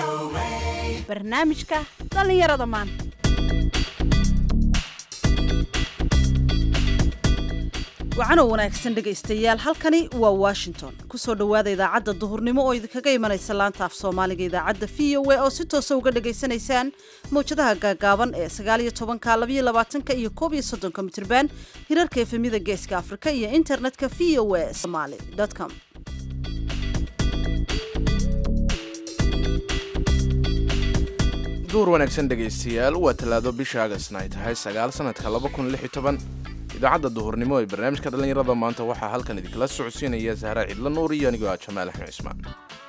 barnaamijka dhallinyarada maanta wacanoo wanaagsan dhegaystayaal halkani waa washington kusoo dhowaada idaacadda duhurnimo oo idinkaga imanaysa laanta af soomaaliga idaacadda v o a oo si toosa uga dhagaysanaysaan mawjadaha gaagaaban ee sagaaliyo tobanka labayo labaatanka iyo koob iyo soddonka mitirban hirarka efemyada geeska afrika iyo internetka v o a somaly com duur wanaagsan dhegaystayaal waa tallaado bisha agasna ay tahay sagaal sanadka laba kun lix iyo toban idaacadda duhurnimo ee barnaamijka dhallinyarada maanta waxaa halkan idinkala socodsiinaya sahra cidlo nuur iyo anigoo ah jamaal axmed cismaan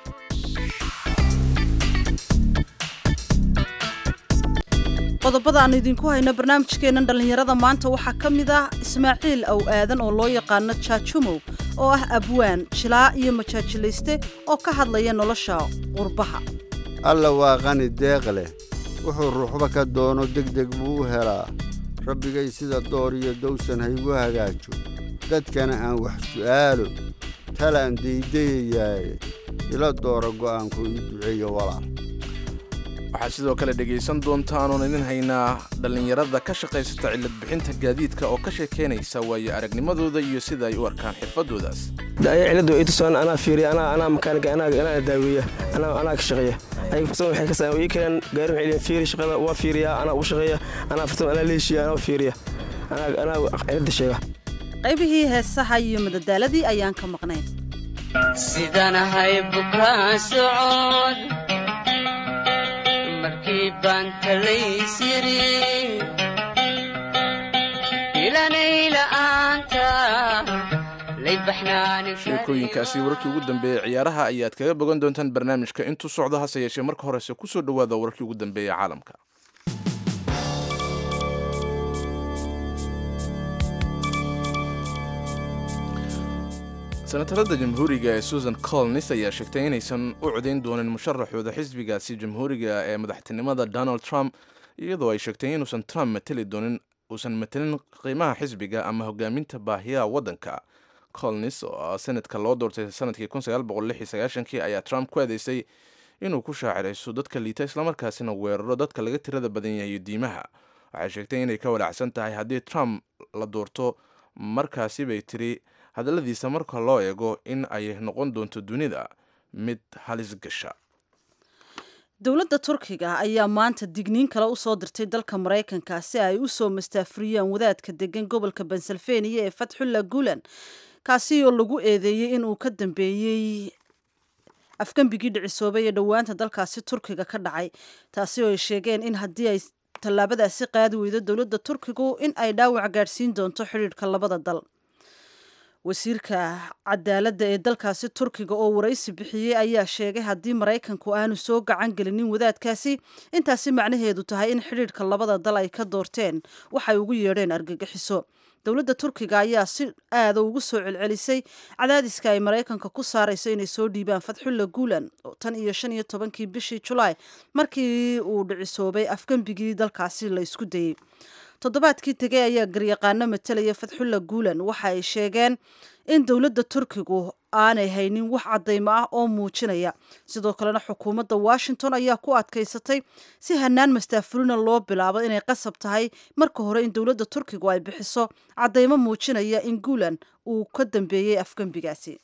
qodobada aanu idinku hayno barnaamijkeennan dhallinyarada maanta waxaa ka mid ah ismaaciil aw aadan oo loo yaqaano jaajumow oo ah abwaan jilaa iyo majaajilayste oo ka hadlaya nolosha qurbaha alla waa qani deeq leh wuxuu ruuxba ka doono degdeg buu u helaa rabbigay sida door iyo dawsan haygu hagaajo dadkana aan wax su'aalo talaan daydayayaaye ila doora go'aanku ii duceeyo walaal waxaad sidoo kale dhegaysan doontaan oon idin haynaa dhallinyarada ka shaqaysata cilad bixinta gaadiidka oo ka sheekaynaysa waayo aragnimadooda iyo sida ay u arkaan xirfadoodaas ciladu ay tusaan anaa fiiriya anaa anaa makaanika anaa anaa daaweeya anaa anaa ka shaqeeya ay farsamo waxay ka saa ii keenan gaari waxay leeyihin fiiri shaqada waa fiiriya anaa u shaqeeya anaa farsamo anaa leeshiya anaa fiiriya anaa anaa cilada sheega qaybihii heesaha iyo madadaaladii ayaan ka maqnayn sidanahay bukaa socod markii baan talaysiri ilanayla-aanta sheekooyinkaasi wararkii ugu dambeeyey ciyaaraha ayaad kaga bogan doontaan barnaamijka intuu socdo hase yeeshee marka horese kusoo dhowaada wararkii ugu dambeeya caalamka senatarada jamhuuriga ee susan colnis ayaa sheegtay inaysan u codayn doonin musharaxooda xisbigaasi jamhuuriga ee madaxtinimada donald trump iyadoo ay sheegtay inuusan trump mateli doonin uusan matelin qiimaha xisbiga ama hogaaminta baahiyaha waddanka colnis oo senadka loo doortay sanadkii kii ayaa trump ku adeysay inuu ku shaacirayso dadka liita islamarkaasina weeraro dadka laga tirada badan yahay diimaha waxay sheegtay inay ka walaacsan tahay haddii trump la doorto markaasi bay tiri hadalladiisa marka loo eego in ay noqon doonto dunida mid halis gasha dowladda turkiga ayaa maanta digniin kale usoo dirtay dalka maraykanka si ay u soo mastaafuriyaan wadaadka degan gobolka pennsylvania ee fatxulla gulan kaasi oo lagu eedeeyey inuu ka dambeeyey afgembigii dhicisoobay ee dhowaanta dalkaasi turkiga ka dhacay taasi oo ay sheegeen in haddii ay tallaabadaasi qaadi weydo dowladda turkigu in ay dhaawac gaadhsiin doonto xidhiidhka labada dal wasiirka cadaaladda ee dalkaasi turkiga oo waraysi bixiyey ayaa sheegay haddii maraykanku aanu soo gacan gelinin wadaadkaasi intaasi macnaheedu tahay in xidhiidhka labada dal ay ka doorteen waxay ugu yeedheen argagixiso dowladda turkiga ayaa si aada ugu soo celcelisay cadaadiska ay maraykanka ku saarayso inay soo dhiibaan fatxulla guulan tan iyo shan iyo tobankii bishii julaay markii uu dhicisoobay afgembigii dalkaasi la isku dayey toddobaadkii tegay ayaa garyaqaano matalaya fatxulla guulan waxa ay sheegeen in dowladda turkigu aanay haynin wax caddaymo ah oo muujinaya sidoo kalena xukuumadda washington ayaa ku adkaysatay si hanaan mastaafurina loo bilaabo inay qasab tahay marka hore in dowladda turkigu ay bixiso caddaymo muujinaya in guulan uu ka dambeeyey afgembigaasi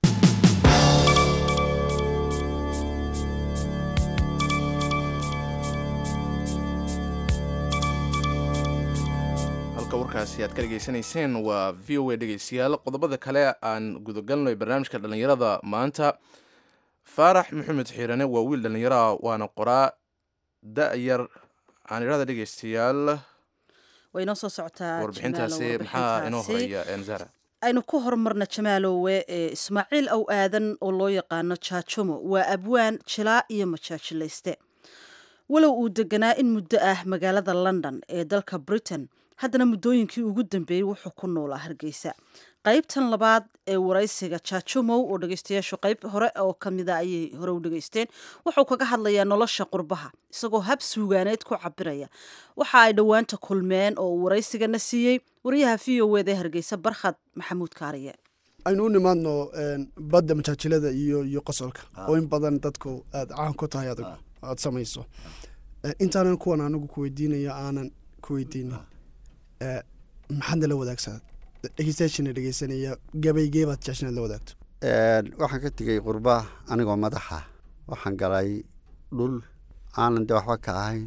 warkaasi aad ka dhegaysanayseen waa v o a dhegaystayaal qodobada kale aan gudagalno barnaamijka dhallinyarada maanta faarax maxamed xiirane waa wiil dhallinyaraha waana qoraa da-yar aan idhahda dhegaystayaal way inoo soo socotaa warbixintaasi maxaa inoo horaya zara aynu ku horumarna jamaaloowe ee ismaaciil aw aadan oo loo yaqaano jaajumo waa abwaan jilaa iyo majaajilayste walow uu deganaa in muddo ah magaalada london ee dalka britain haddana muddooyinkii ugu dambeeyey wuxuu ku noolaa hargeysa qaybtan labaad ee waraysiga jaajumow oo dhegeystayaashu qayb hore oo kamida ayay hore u dhegeysteen wuxuu kaga hadlayaa nolosha qurbaha isagoo hab suugaaneed ku cabiraya waxa ay dhowaanta kulmeen oo uu waraysigana siiyey wariyaha v o wd ee hargeysa barkhad maxamuud kaariye aynu u nimaadno badda majaajilada iyo iyo qosolka oo in badan dadku aad caan ku tahay adigu aad samayso Eh, intaanan kuwan anigu ku weydiinayo aanan ku weydiinin Eh, maxaad nala wadaagsaa dhegeystayaashina dhegeysanaya gabaygee baad jecesha inaad la wadaagto Een, waxaan ka tegey qurba anigoo madaxa waxaan galay dhul aanan de waxba ka ahayn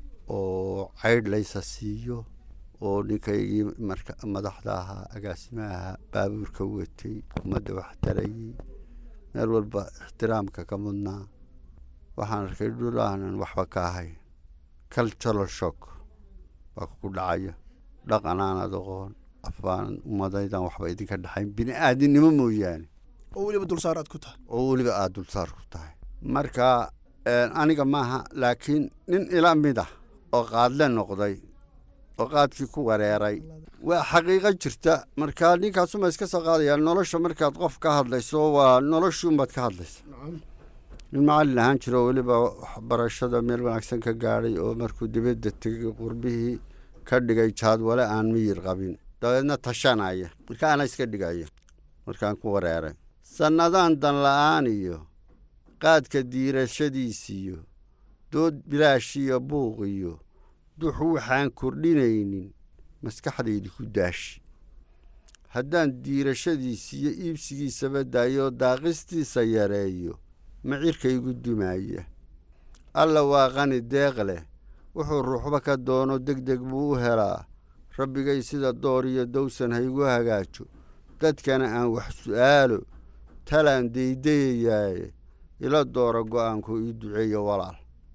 oo caydh laysa siiyo oo ninkaygii marka madaxda ahaa agaasimaha baabuurka watay ummadda wax tarayey meel walba ixtiraamka ka mudnaa waxaan arkay dhul aanan waxba ka ahayn cultural shock baa ku dhacaya dhaqan aanad aqoon afaan ummadaydan waxba idinka dhexayn bini aadinimo mooyaane oo weliba dulsaar aad ku tahay oo weliba aada dulsaar ku tahay marka een, aniga maaha laakiin nin ila mid ah oo qaadle noqday oo qaadkii ku wareeray waa xaqiiqo jirta marka ninkaasuma iska soo qaadaya nolosha markaad qof ka hadlayso waa noloshuunbaad ka hadlaysa nin macallin ahaan jiro oo weliba waxbarashada meel wanaagsan ka gaadhay oo markuu dibadda tegay qurbihii ka dhigay jaadwale aan miyir qabin dabeedna tashanaya marka ana iska dhigaya markaan ku wareeray sannadaan dan la'aan iyo qaadka diirashadiisiyo dood bilaash iyo buuq iyo dux waxaan kordhinaynin maskaxdaydi ku daashi haddaan diirashadiisi iyo iibsigiisaba daayo daaqistiisa yareeyo macirkaygu dumaya alla waa qani deeq leh wuxuu ruuxba ka doono deg deg buu u helaa rabbigay sida door iyo dowsan haygu hagaajo dadkana aan wax su'aalo talaan deydayayaaye ila doora go'aanku ii duceeyo walaal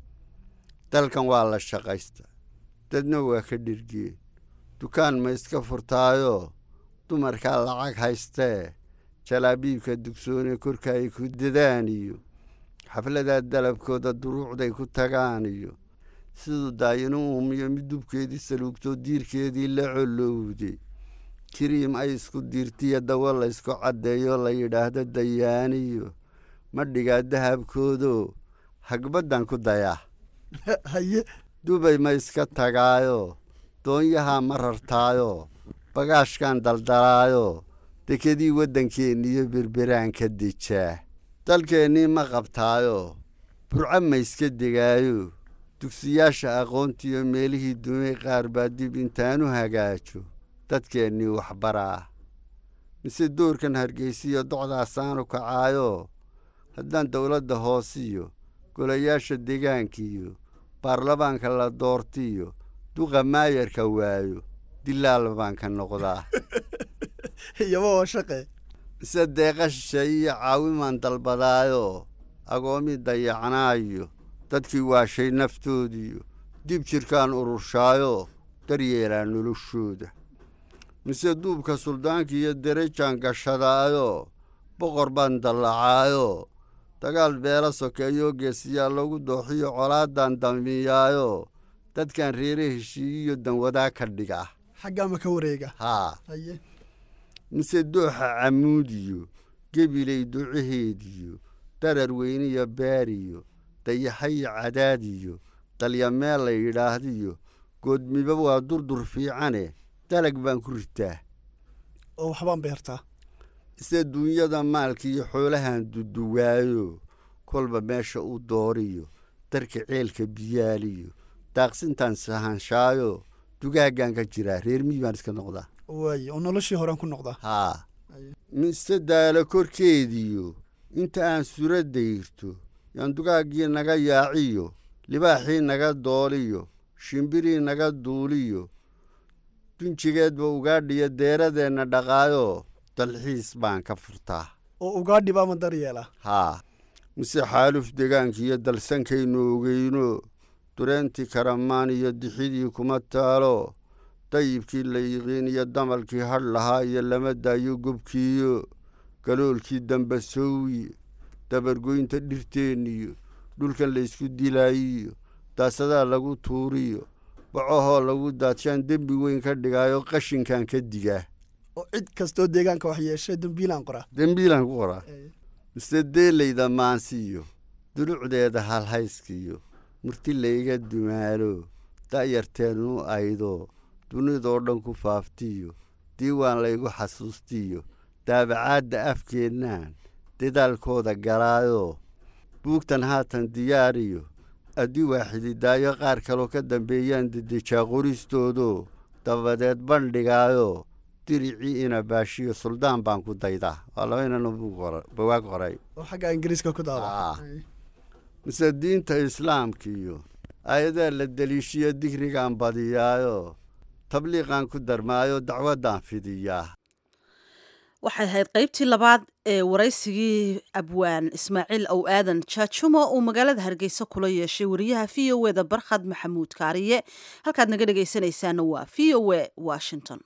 dalkan waa la shaqaysta dadna waa ka dhirgeen dukaan ma iska furtaayoo dumarkaa lacag haystee jalaabiibka dugsoone korka ay ku dadaan iyo xafladaa dalabkooda duruucday ku tagaan iyo siduu daayinu uumiyo mid dubkeedii saluugtoo diirkeedii la colowday kiriim ay isku diirtiyo dawo la ysku caddeeyo la yidhaahdo dayaaniyo ma dhigaa dahabkoodoo hagbaddan ku dayaa haye dubay ma iska tagaayo doonyahaa ma rartaayo bagaashkan daldalaayo dekedii waddankeeniyo berberaan ka dejaa dalkeennii ma qabtaayo burco ma iska degaayo dugsiyaasha aqoontiyo meelihii dumay qaar baa dib intaanu hagaajo dadkeennii waxbaraa mise doorkan hargeysiyo docdaasaanu kacaayo haddaan dowladda hoosiyo golayaasha deegaankiiyo baarlamaanka la doortiyo duqa maayarka waayo dilaal baan ka noqdaa iyaba oo shaqe mise deeqa shisheeye iyo caawimaan dalbadaayo agoomi dayacnaayo dadkii waashay naftoodiyo dib jirkaan ururshaayo daryeelaa noloshooda mise duubka suldaanka iyo derejaan gashadaayo boqor baan dallacaayo dagaal beela sokeeyo geesiyaa lagu dooxiyo colaadan damiyaayo dadkan reere heshiiyiyo danwadaa ka dhiga xaggaa ma ka wareega haa haye mise dooxa camuudiyo gebilay ducaheediyo darar weyniyo baariyo dayaxayo cadaadiyo dalyameel la yidhaahdiyo goodmiba waa durdur fiicane dalag baan ku ritaa oo waxbaan beertaa ise duunyada maalka iyo xoolahan duduwaayo kolba meesha u dooriyo darka ceelka biyaaliyo daaqsintaan sahanshaayo dugaaggaan ka jiraa reer miyi baan iska noqdaa waaye oo noloshii horaan ku noqdaa haa mise daalo korkeediyo inta aan sura dayrto yaan dugaaggii naga yaaciyo libaaxii naga dooliyo shimbirii naga duuliyo dunjigeedba ugaadhiyo deeradeenna dhaqaayo dalxiis baan ka furtaa oo ugaadhi baa ma daryeela haa mise xaaluf degaankiiyo dalsankaynu ogeyno dureentii karamaan iyo dixidii kuma taalo dayibkii la yiqiin iyo damalkii hadh lahaa iyo lama daayo gobkiiyo galoolkii dambasoowiye dabargoynta dhirteenniyo dhulkan laysku dilaayiyo daasadaa lagu tuuriyo bacahoo lagu daadshaan dembi weyn ka dhigaayo qashinkan ka digaa oo cid kastoo deegaanka wax yeeshay dembiilaan qoraa dembiilaan ku qoraa mise deelayda maansiiyo dulucdeeda halhayskiyo murti layga dumaalo da'yarteenu aydo dunidoo dhan ku faaftiyo diiwaan laygu xasuustiyo daabacaadda afkeennaan dadaalkooda galaayo buugtan haatan diyaariyo haddii waaxididaayo qaar kaloo ka dambeeyaan dedejaa qoristoodo dabadeed bandhigaayo diricii ina baashiyo suldaan baan ku daydaa waa laba inana bawaag qoray oo xagga ingiriiska ku Ah. daaba mise diinta islaamka iyo ayadaa la deliishiyo digrigaan badiyaayo tabliiqaan ku darmaayo dacwaddaan fidiyaa waxay ahayd qaybtii labaad ee waraysigii abwaan ismaaciil ow aadan jaajumo uu magaalada hargeysa kula yeeshay wariyaha v o eda barkhad maxamuud kaariye halkaad naga dhegaysanaysaana waa v o e washington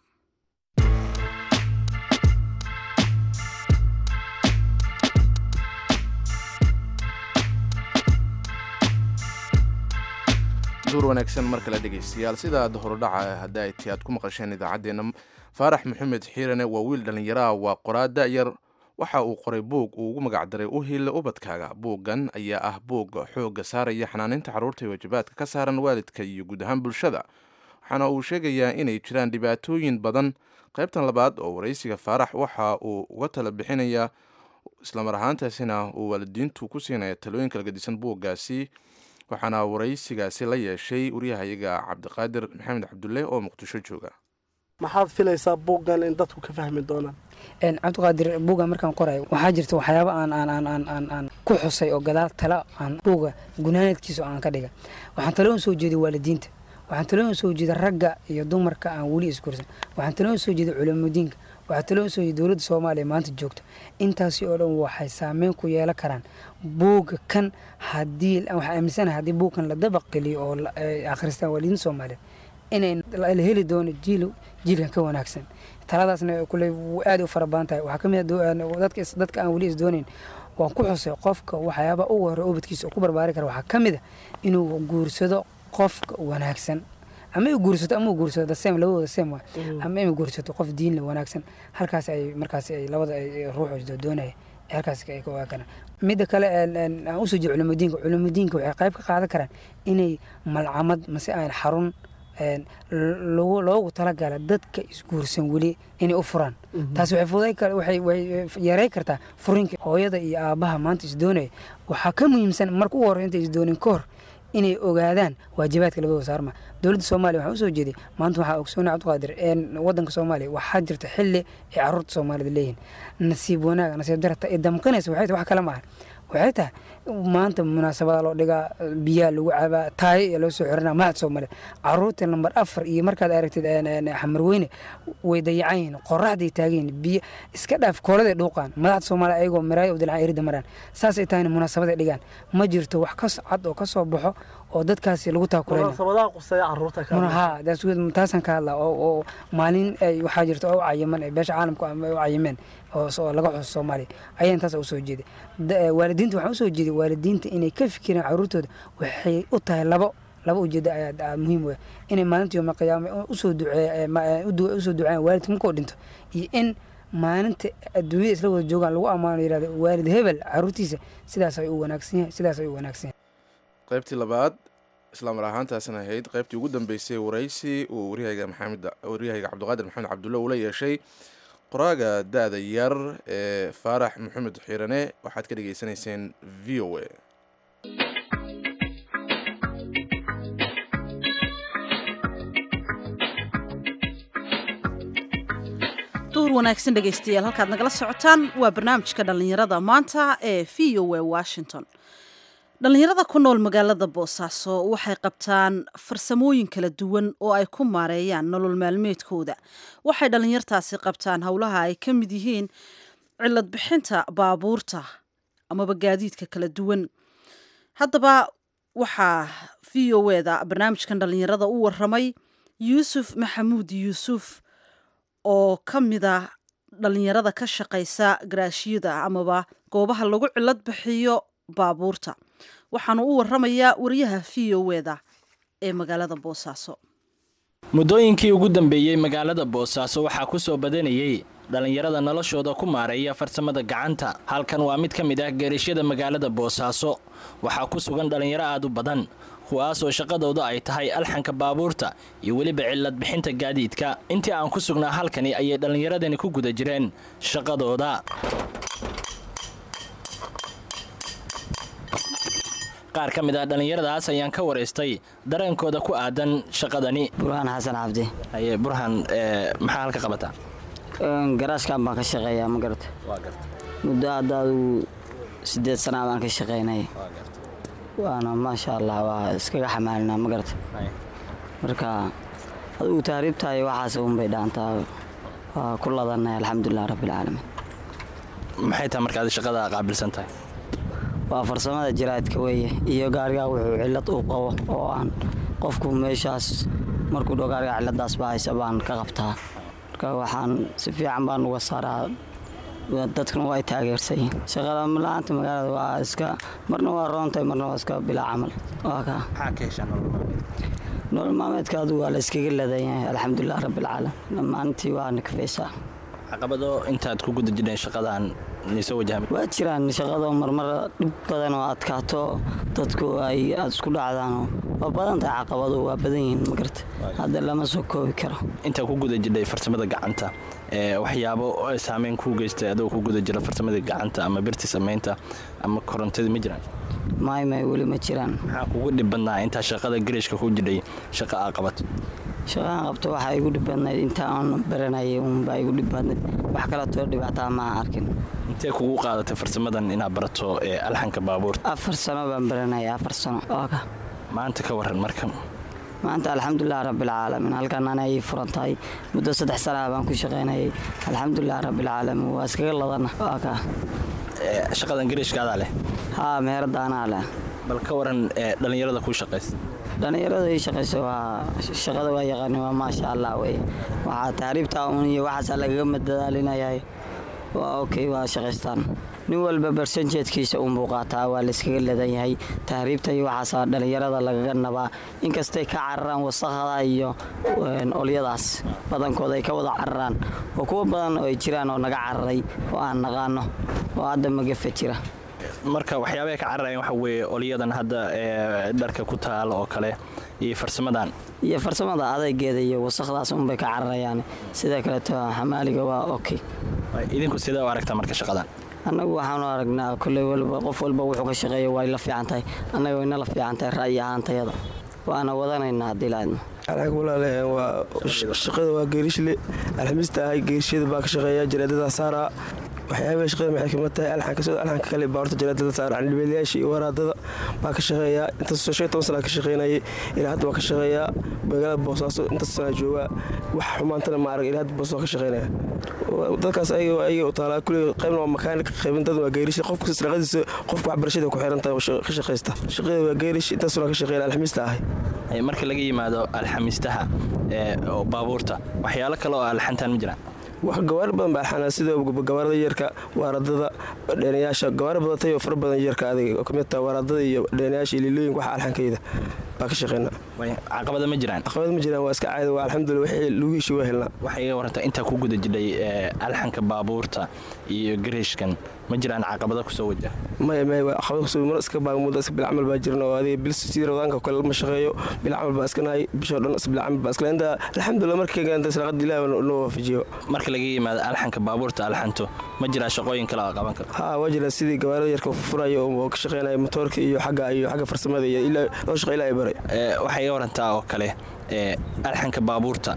duur wanaagsan mar kale dhegaystayaal sidaad horudhaca hadda ay ti aad ku maqasheen idaacaddeenna faarax maxamed xiirane waa wiil dhallinyaraha waa qoraa da'yar waxa uu qoray buug uu ugu magacdaray u hiilla ubadkaaga buuggan ayaa ah buug xoogga saaraya xanaaninta carruurta iyo waajibaadka ka saaran waalidka iyo guud ahaan bulshada waxaana uu sheegayaa inay jiraan dhibaatooyin badan qaybtan labaad oo waraysiga faarax waxa uu uga tala bixinayaa islamar ahaantaasina uu waalidiintu ku siinaya talooyin kala gedisan buuggaasi waxaana waraysigaasi la yeeshay waryahayaga cabdiqaadir maxamed cabdulle oo muqdisho jooga maxaad filaysaa buuggan in dadku ka fahmi doonaan Een, cabdiqaadir buuga markaan qorayo waxaa jirta waxyaaba aan aan aan aan aan aan ku xusay oo gadaal tala aan buuga gunaanadkiisa aan ka dhiga waxaan talo soo jeeday waalidiinta waxaan talo soo jeeday ragga iyo dumarka aan weli isgursan waxaan talo soo jeeday culamudiinka waxaan talo soo jeeday dowladda soomaaliya maanta joogta intaasi oo dhan waxay saameyn ku yeelan karaan buuga kan haddii waxaan aaminsanahay haddii buugkan la dabaq geliyo oo la- ay akhristaan waalidiinta soomaaliyeed inay la heli doono jiil jiilkan ka wanaagsan taladaasna kule aad u fara badan tahay waxaa kamid dadka is- dadka aan weli isdoonayn waan ku xusay qofka waxyaaba ugu hore ubadkiisa uu ku barbaari kara waxaa kamid a inuu guursado qofka wanaagsan ama u guursato ama u guursado the same labadooda same waa ama inuu guursato qof diin leh wanaagsan halkaas ay markaas ay labada ay ruuxu doonaya halkaas ay ka waakanaan midda kale een, een, aan usoo jeedo culimudiinka culimudiinka waxay qayb ka qaadan karaan inay malcamad mase aan xarun een, lo- loogu talagala dadka isguursan weli inay u furaan taasi waxay fududay kar- waxay way yaray kartaa furinka hooyada iyo aabaha maanta isdoonaya waxaa ka muhiimsan marka ugu horey inta isdoonin ka hor inay ogaadaan waajibaadka labadooda saarma dowladda soomaaliya waxaa usoo jeeday maanta waxaa ogsoonay cabdiqaadir een wadanka soomaaliya waxaa jirta xilli ay caruurta soomaalida leeyihiin nasiib wanaag nasiib darata ay damqinaysa waxay tahay wax kale maaha waxay tahay maanta munaasabada loo dhigaa biyaa lagu cabaa taayo iyo loo soo xiranaa mahad soomaaliya caruurta lambar afar iyo markaad aragtid een, een, xamarweyne way dayacan yihiin qoraxday taagan yihiin biyo iska dhaaf kooladay dhuuqaan madaxda soomaaliya ayagoo maraaya u dilcan erida maraan saasay tahayna munaasabaday dhigaan ma jirto wax ka cad oo ka soo baxo oo dadkaasi lagu taakurayna munaasabadaha quseeya caruurta ka Muna- hadlaysa. haa that's good. taasaan ka hadlaa oo oo maalin ay waxaa jirta oo u cayiman ee beesha caalamku ama ay u cayimeen oo so- oo laga xuso soomaaliya ayaa intaas usoo jeeday Da- eh, waalidiinta waxaan usoo jeeday waalidiinta inay ka fikiraan caruurtooda waxay u tahay labo laba ujeedo ayaa ayaa muhiim u ah inay maalinta yooma qiyaame usoo duceeya usoo duceeyaan waalidka markuu dhinto iyo in maalinta adduunyada isla wada joogaan lagu ammaano yirahdo waalid hebel caruurtiisa sidaas ay u wanaagsan yahay sidaas ay u wanaagsan yahay qaybtii labaad islamar ahaantaasna ahayd qaybtii ugu dambeysay waraysi uu waryahayga maxamed waryahayga cabdiqaadir maxamed cabdulle uu la yeeshay qoraaga da-da yar ee faarax maxamed xiirane waxaad ka dhegaysanayseen v o a duhur wanaagsan dhegaystayaal halkaad nagala socotaan waa barnaamijka dhallinyarada maanta ee v o a washington dhallinyarada ku nool magaalada boosaaso waxay qabtaan farsamooyin kala duwan oo ay ku maareeyaan nolol maalmeedkooda waxay dhallinyartaasi qabtaan howlaha ay ka mid yihiin cilad bixinta baabuurta amaba gaadiidka kala duwan haddaba waxaa v o eda barnaamijkan dhallinyarada u waramay yuusuf maxamuud yuusuf oo ka mid a dhallinyarada ka shaqaysa garaashiyada amaba goobaha lagu cilad bixiyo baabuurta waxaanu u waramayaa wariyaha v o eda ee magaalada boosaaso muddooyinkii ugu dambeeyey magaalada boosaaso waxaa ku soo badanayey dhallinyarada noloshooda ku maareeya farsamada gacanta halkan waa mid ka mid ah geerashyada magaalada boosaaso waxaa ku sugan dhallinyaro aad u badan kuwaasoo shaqadooda ay tahay alxanka baabuurta iyo weliba cilad bixinta gaadiidka intii aan ku sugnaa halkani ayay dhallinyaradani ku guda jireen shaqadooda qaar ka mid ah dhallinyaradaas ayaan ka waraystay dareenkooda ku aadan shaqadani burhaan xasan cabdi haye burhaan maxaa halka qabataa garaashkan baan ka shaqeeyaa ma garata muddo hadda aduu sideed sanaa baan ka shaqaynaya waana maasha allah waa iskaga xamaalinaa ma garata marka adugu taariibtahay waxaas unbay dhaantaa waa ku ladanay alxamdulilah rabbilcaalamiin maxay tahay markaad shaqada qaabilsan tahay waa farsamada jiraadka weeye iyo gaarigaa wuxuu cillad uu qabo oo aan qofku meeshaas markuu dho gaarigaa cilladaas baa haysa baan ka qabtaa marka waxaan si fiican baan uga saaraa dadkuna waa ay taageersan yihiin shaqada la-aanta magaalada waa iska marna waa roontahay marna waa iska bilaa camal waa ka maxaa ka heshaa nolol maalmeedka adigu waa la iskaga ladan yahay alxamdulilah rabbilcaalam dhammaantii waa nakafaysaa caqabado intaad ku guda jireen shaqadan niisoo wajahmay waa jiraan shaqado marmar dhib badan oo adkaato dadku ay aada isku dhacdaanoo waa badan tahay caqabado waa badan yihiin magarta hadda lama soo koobi karo intaa ku guda jidhay farsamada gacanta waxyaabo saameyn kuu geystay adoo ku guda jira farsamada gacanta ama birti samaynta ama korontadii ma jiraan may may weli ma jiraan maxaa kugu dhib badnaa intaa shaqada garishka ku jidhay shaqa aa qabato shaqaan qabto waxaa igu dhib badnayd inta aan baranayay uunbaa igu dhib badnayd wax kaletoo dhibaataa maa arkin intee kugu qaadatay farsamadan inaad barato ee alxanka baabuurta afar sano baan baranayay afar sano ka maanta ka waran marka maanta alxamdulilah rabbilcaalamiin halkan ana ii furan tahay muddo saddex sanaha baan ku shaqaynayay alxamdulilah rabbilcaalamiin waa iskaga ladana waa ka shaqadan garishkaadaa leh haa meherada anaa leh bal ka waran dhallinyarada kuu shaqaysa dhallinyarada ii shaqaysa waa shaqada waa yaqaani waa maasha allah wey waxaa taariibtaa un iyo waxaasaa lagaga madadaalinayahay waa okay waa shaqaystaan nin walba barsanjeedkiisa unbuu qaataa waa layskaga ladan yahay tahriibta iyo waxaasaa dhallinyarada lagaga nabaa inkastay ka cararaan wasaqada iyo olyadaas badankooda ay ka wada cararaan oo kuwa badan oo ay jiraan oo naga cararay oo aan naqaano oo hadda magafa jira marka waxyaabaha ka cararayan waxa weeye olyadan hadda ee dharka ku taala oo kale iyo farsamadan iyo farsamada adaygeeda iyo wasaqdaas unbay ka cararayaan sidoo kaleeto xamaaliga waa okay idinku sidee u aragtaa marka shaqadan annagu waxaanu aragnaa kolley walba qof walba wuxuu ka shaqeeya way la fiican tahay annaga wayna la fiican tahay ra'yi ahaantayada waana wadanaynaa haddii laadmo alxag walaale waa shaqada waa geerishle alxamiista ahay geerishada baa ka shaqeeya jaraadada saara waxyaabaha shaqada maxay kamid tahay alxanka sidoo alxanka kale baarta jaraadada saara candhibeelayaasha iyo waraadada baa ka shaqeeya intaas shan toban sana ka shaqeynayay ilaa hadda waa ka shaqeeyaa magaalada boosaaso intaas sana joogaa wax xumaantana ma arag ilaa hadda boos waa ka shaqeynaya dadkaas ayaga ayaga u taalaa kuley qaybna waa makaanik qaybin dad waa geerish qofka shaqadiisa qofka waxbarashada ku xiran tahay oo ka shaqaysta shaqada waa geerish intaas sana ka shaqeynaya alxamiista ahay marka laga yimaado alxamiistaha ee baabuurta waxyaalo kale oo alxantaan ma jiraan wax gawaari badan baa alxana sida gawaarada yarka waaradada dheenayaasha gawaari badatay oo fara badan yarka adiga oo kamid taha waaradada iyo dheenayaasha iyo liilooyinka waxa alxankayda baa ka shaqeynaa caqabada ma jiraan caqabada ma jiraan waa iska caadi waa alxamdulillah wixii lagu heshiy waa helnaa waxay iga warantaa intaa ku guda jidhay alxanka baabuurta iyo gareeshkan ma jiraan caqabada kusoo wajaha maya maya waa caqabada kusoo mar iska baagmuda iska bilcamal baa jiran oo adiga bil sidii radaanka kale lama shaqeeyo bilcamal baa iska nahay bishoo dhan is bilcamal baa iska inta alxamdulillah markayga inta salaaqada ilaahi noo waafajiyo marka laga yimaado alxanka baabuurta alxanto ma jiraa shaqooyin kale oo qaban karto haa waa jira sidii gawaarada yarka furaya oo ka shaqeynaya motoorka iyo xagga iyo xagga farsamada iyo ilaa loo shaqa ilaa ay baray waxay iga warantaa oo kale alxanka baabuurta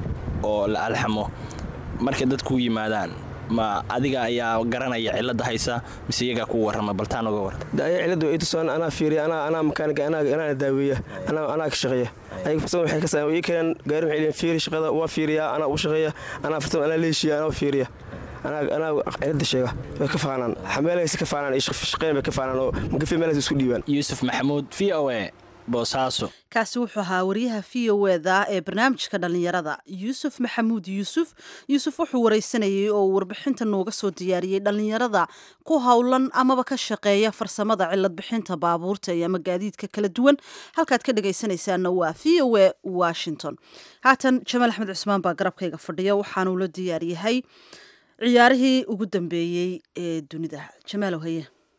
oo la alxamo markay dadku yimaadaan ma adiga ayaa garanaya cilada haysa mise iyagaa ku warama baltaan uga waran aya cilada ay tusaan anaa fiiriya anaa anaa makaaniga anaa anaa daaweeya anaa anaa ka shaqeeya ayaga farsamo waxay ka saa ii keenan gaari waxay leeyihin fiiri shaqada waa fiiriya anaa u shaqeeya anaa farsamo anaa leeshiya anaa fiiriya anaa anaa cilada sheega way ka faanaan xameelaysa ka faanaan iyo shaqeyn bay ka faanaan oo magafi meelaysa isku dhiibaan yuusuf maxamuud v o a boosaaso kaasi wuxuu ahaa wariyaha v o eda ee barnaamijka dhallinyarada yuusuf maxamuud yuusuf yuusuf wuxuu wareysanayay oo warbixinta nooga soo diyaariyey dhallinyarada ku howlan amaba ka shaqeeya farsamada cilad bixinta baabuurta iyo ama gaadiidka kala duwan halkaad ka dhagaysanaysaana waa v o a washington haatan jamaal axmed cusmaan baa garabkayga fadhiya waxaanuu la diyaaryahay ciyaarihii ugu dambeeyey ee dunida jamaalow haye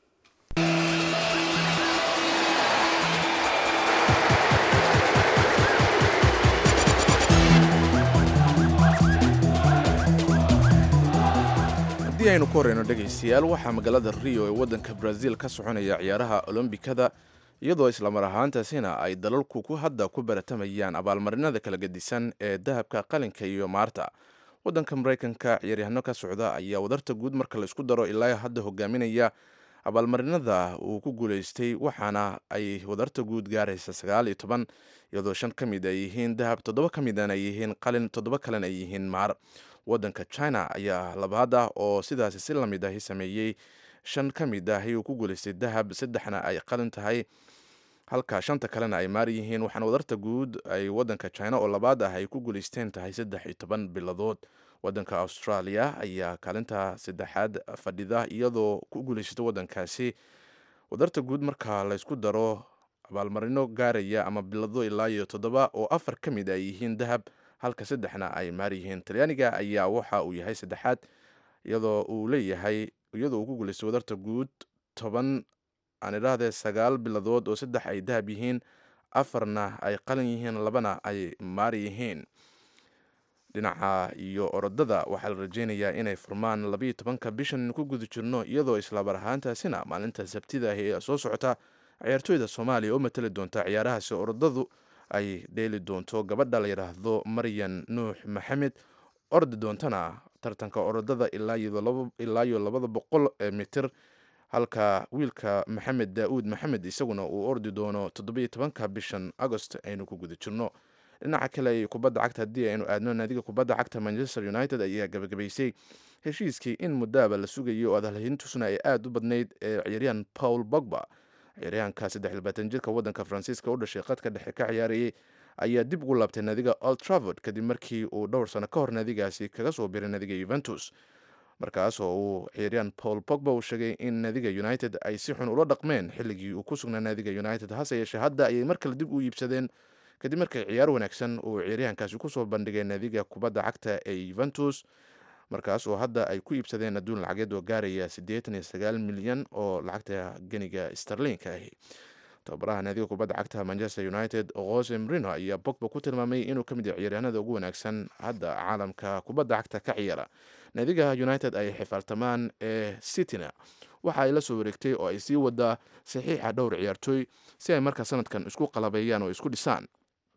haddii aynu ku horeyno dhegaystayaal waxaa magaalada rio ee waddanka brazil ka soconaya ciyaaraha olombikada iyadoo islamar ahaantaasina ay dalalku ku hadda ku baratamayaan abaalmarinada kala gedisan ee dahabka qalinka iyo maarta waddanka maraykanka ciyaaryahano ka socda ayaa wadarta guud marka la isku daro ilaa hadda hogaaminaya abaalmarinada uu ku guuleystay waxaana ay wadarta guud gaaraysa sagaal iyo toban iyadoo shan ka mid ay yihiin dahab toddoba ka midana ay yihiin qalin toddoba kalena ay yihiin maar waddanka china ayaa labaad ah oo sidaasi si lamid ahi sameeyey shan ka mid ahi uu ku guuleystay dahab saddexna ay qalin tahay halka shanta kalena ay maar yihiin waxaana wadarta guud ay waddanka china oo labaad ah ay ku guuleysteen tahay saddex iyo toban biladood waddanka australia ayaa kaalinta saddexaad fadhida iyadoo ku guuleysata waddankaasi wadarta guud marka laysku daro abaalmarino gaaraya ama bilado ilaa iyo toddoba oo afar ka mid ay yihiin dahab halka saddexna ay maar yihiin talyaaniga ayaa waxa uu yahay saddexaad iyadoo uu leeyahay iyadoo uu ku guuleystay wadarta guud toban aan idhaahdee sagaal biladood oo saddex ay dahab yihiin afarna ay qalin yihiin labana ay maar yihiin dhinaca iyo orodada waxaa la rajeynayaa inay furmaan labayo tobanka bishan ku guda jirno iyadoo islaabar ahaantaasina maalinta sabtida ahi ee soo socota ciyaartooyda soomaaliya oo matali doonta ciyaarahaasi orodadu ay dheeli doonto gabadha la yidhaahdo maryan nuux maxamed ordi doontana tartanka orodada ilaa iyo labada boqol ee mitir halka wiilka maxamed daauud maxamed isaguna uu ordi doono toddobiyo tobanka bishan agost aynu ku guda jirno dhinaca kale kubadda cagta haddii aynu aadno naadiga kubadda cagta manchester united ayaa gabagabaysay heshiiskii in muddaaba la sugayay oo adalhintusna ay aada u badnayd ee ciyaaryahan paul bogba ciyaaryahanka saddex iyo labaatan jirka waddanka faransiiska u dhashay qadka dhexe ka ciyaarayay ayaa dib ugu laabtay naadiga old travord kadib markii uu dhowr sano ka hor naadigaasi kaga soo biray naadiga yuventus markaas oo uu ciyaaryahan paul bogba uu sheegay in naadiga united ay si xun ula dhaqmeen xilligii uu ku sugnaa naadiga united hase yeeshee hadda ayay mar kale dib u iibsadeen kadib markay ciyaar wanaagsan uu ciyaaryahankaasi kusoo bandhigay naadiga kubadda cagta ee yuventus markaas oo hadda ay ku iibsadeen adduun lacageed oo gaaraya siddeetan iyo sagaal milyan oo lacagta geniga starlinka ahi tababaraha naadiga kubadda cagta manchester united jose marino ayaa bogba ku tilmaamay inuu ka mid yahay ciyaaryahanada ugu wanaagsan hadda caalamka kubadda cagta ka ciyaara naadiga united ay xifaaltamaan ee cityna waxa ay la soo wareegtay oo ay sii wadaa saxiixa dhowr ciyaartooy si ay markaa sanadkan isku qalabeeyaan oo isku dhisaan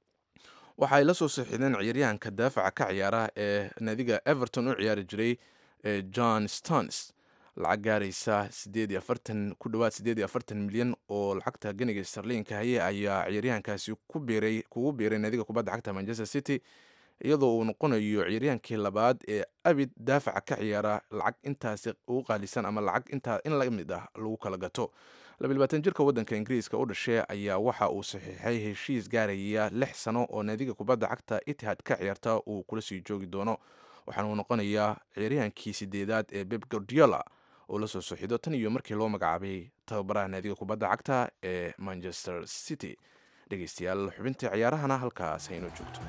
waxa ay la soo saxiideen ciyaaryahanka daafaca ka ciyaara ee naadiga everton u ciyaari jiray ee john stones lacag gaaraysa sideed iyo afartan ku dhowaad sideed iyo afartan milyan oo lacagta ganiga starliinka haye ayaa ciyaaryahankaasi ku biiray kugu biiray naadiga kubadda cagta manchester city iyadoo uu noqonayo ciyaaryahankii labaad ee abid daafaca ka ciyaara lacag intaasi ugu qaalisan ama lacag intaa in la mid ah lagu kala gato labaatan jirka waddanka ingiriiska u dhashay ayaa waxa uu saxiixay heshiis gaaraya lix sano oo naadiga kubadda cagta itihad ka ciyaarta uu kula sii joogi doono waxaana uu noqonayaa ciyaaryahankii sideedaad ee beb gordiola oo la soo soxido tan iyo markii loo magacaabay tababaraha naadiga kubadda cagta ee manchester city dhegeystayaal xubintii ciyaarahana halkaas haynoo joogto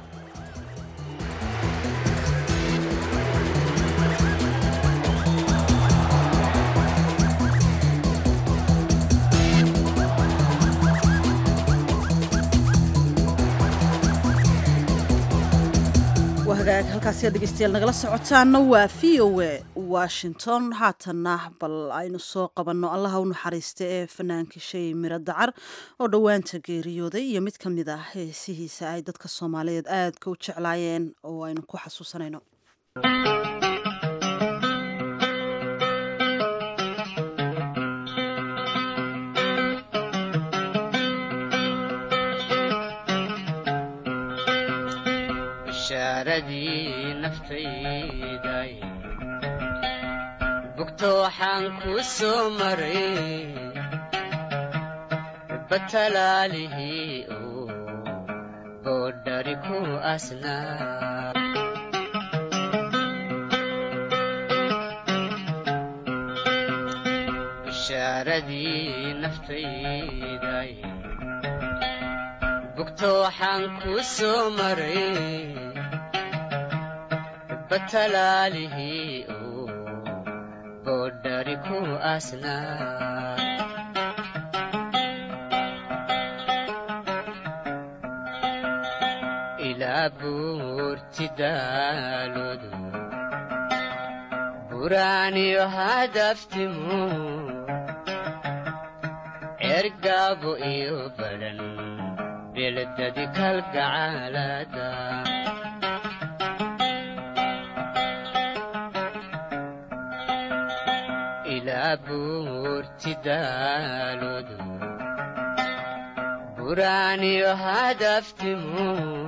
hagaag halkaasiyaa dhegeystayaal nagala socotaana waa v o a washington haatanna bal aynu soo qabanno allaha u naxariista ee fanaankii shay miro dacar oo dhowaanta geeriyooday iyo mid ka mid ah heesihiisa ay dadka soomaaliyeed aadka u jeclaayeen oo aynu ku xasuusanayno bishaaradii naftayday bugto waxaan ku soo maray batalaalihii oo boodhari ku asnaa bishaaradii naftayday bugto waxaan ku soo maray batalaalihii oo boodhari ku asnaa ilaa buurti daaloodu buraaniyo hadaftimu ergaabo iyo badan beledadi kalgacaalada ilaa buurti daaloodu buraaniyo hadaftimu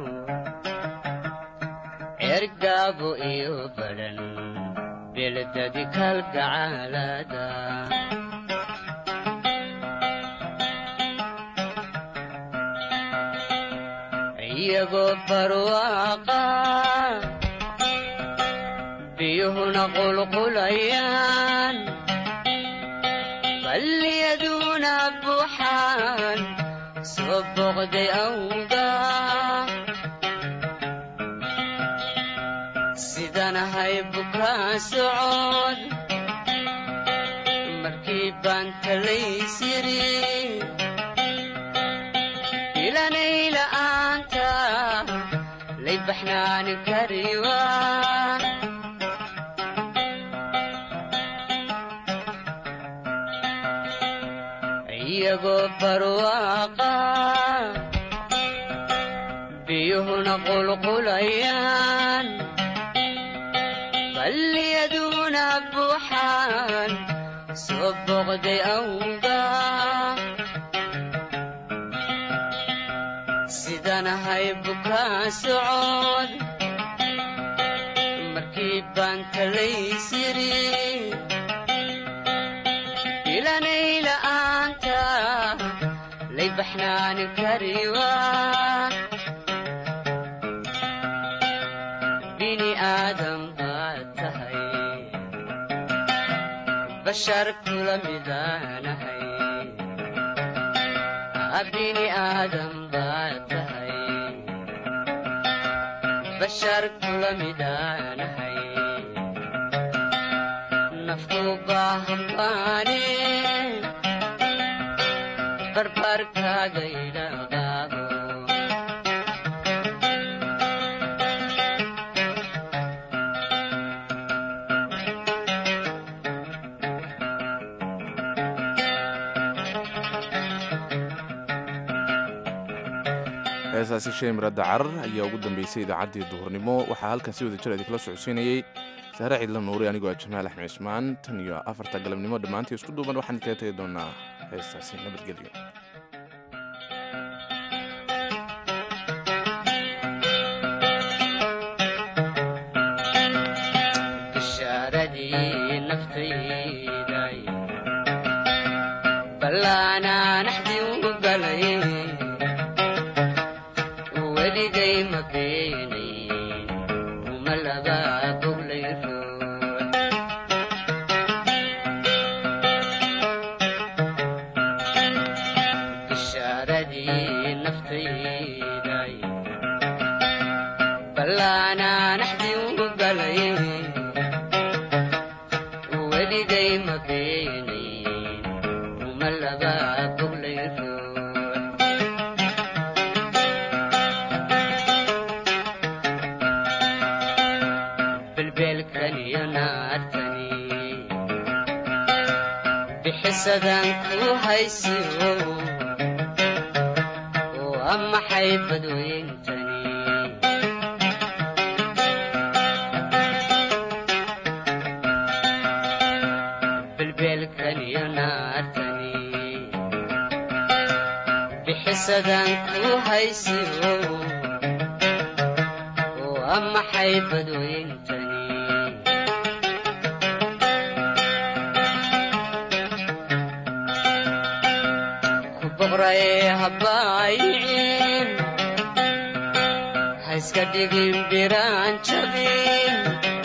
ergaabo iyo badan beledadi kalgacaalada iyagoo barwaaqa biyuhuna qulqulayaan balliyaduna buuxaan soo boqday awga sidanahay bukaa socod markii baan talaysiri ilanay la'aanta lay baxnaani kariwa iyagoo barwaaqa biyuhuna qulqulayaan balliyaduna buuxaan soo boqday awga sidanahay bukaa socod markii baan talaysiri ilanay la'aanta lay baxnaani kariwa bini aadam baad tahay bashar kula midaanahay bini aadam baad tahay bashar kula midaanahay nafku baahan baane barbarkaaga idhaqaabo heesaasi shay miradda carar ayaa ugu dambeysay idaacaddii duhurnimo waxaa halkan si wada jir idinkala socodsiinayey saare ciidla nuuri anigoo ah jamaal axmed cismaan tan iyo afarta galabnimo dhammaantii isku duuban waxaan kaga tegi doonaa heestaasi nabadgelyo bishaaradii naftayday ballaanaa naxdii u galay weligay ma beenayn uma laba boglay ruux bishaaradii naftayday ballaanaa naxdii u galay weligay ma beenayn uma laba boglay ruux belbeelkan iyo naartani bixisadan ku haysiyo waa maxay badweyntani belbeelkan iyo naartani bixisadan ku haysiyo waa maxay badweyntani ku boqray habaayicin ha iska dhigin biraan jabin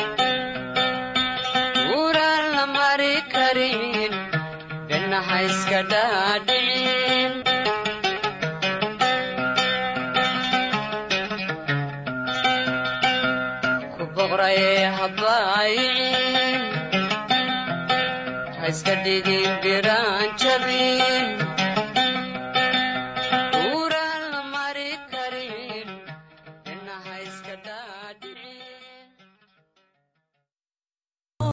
uraan la mari karin benna ha iska dhaadhicin ku boqray habaayicin ha iska dhigin biraan jabin